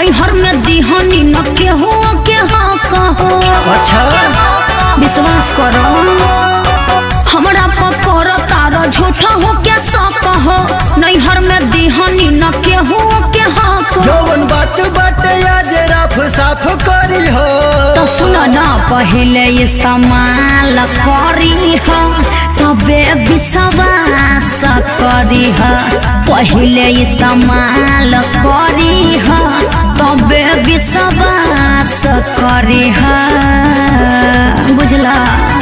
नैहर में दिहनी न केहू के हाँ कहो अच्छा विश्वास करो हमरा पकड़ तार झूठा हो के सौ कहो नैहर में दिहनी न केहू के हाँ कहो जौन बात बाटे आज राफ साफ करी हो तो सुन ना पहले इस्तेमाल करी ह तबे विश्वास करी ह पहले इस्तेमाल करी ह तबे विश्वास करी ह बुझला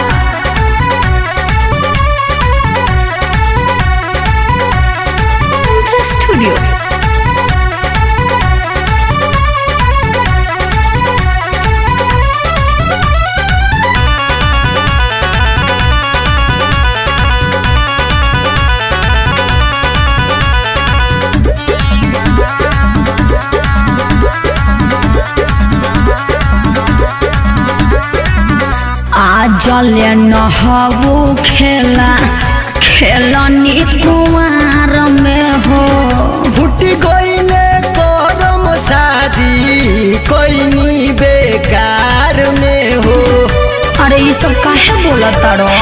स्टूडियो आजले नहबू खेला खेलनी कुमार में हो फुटी गईले करम शादी कोई बेकार में हो अरे ये सब काहे बोलता रो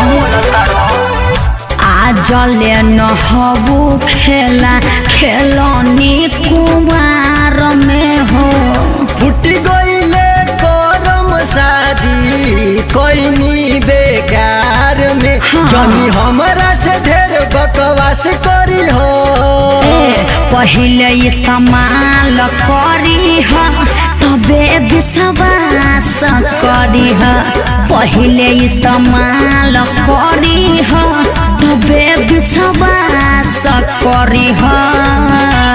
आजले नहबू खेला खेलनी कुमार में हो फुटी गईले करम शादी कोई बेकार में हाँ। जनी हमरा से ढेर बकवास करी हो ए, पहिले इस्तेमाल करी ह तबे विश्वास करी ह पहिले इस्तेमाल करी ह तबे विश्वास करी ह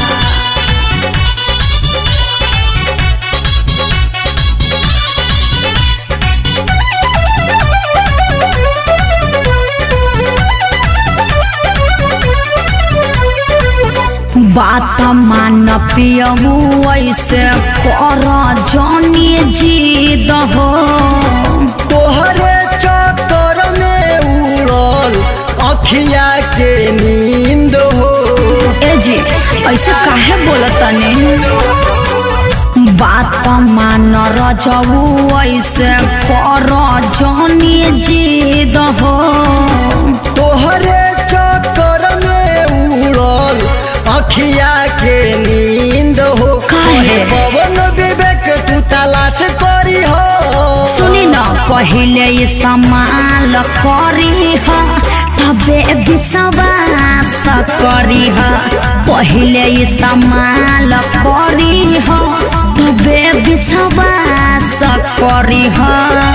बात मान पियबू ऐसे कर जनी जीद हो तोहरे चक्कर में उड़ल अखिया के नींद हो ए जी ऐसे काहे बोलतनी बात मान रजबू ऐसे कर जनी जीद हो तोहरे चक्कर में उड़ल अखिया के नींद हो काहे? पवन विवेक तू तलाश करी हो सुनी न पहिले इस्तेमाल करी ह तबे विश्वास करी ह पहिले इस्तेमाल करी ह तबे विश्वास करी ह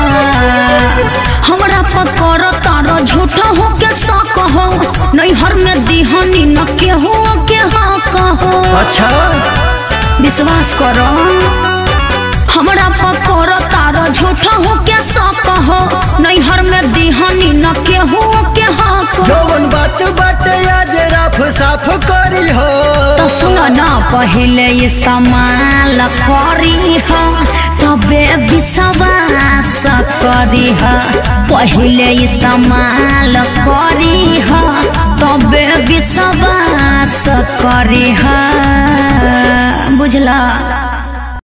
हमरा पकड़ तार झूठा हो के सक हो नैहर में दिहनी न केहू के हाँ कहो अच्छा विश्वास करो हमरा पकड़ तार झूठा हो के सक हो नैहर में दिहनी न केहू के हाँ कहो जौन बात बाटे आज राफ साफ करी हो तो सुन ना पहले इस्तेमाल करी ह तबे विश्वास करी ह पहले इस्तेमाल करी ह तबे विश्वास करी ह बुझला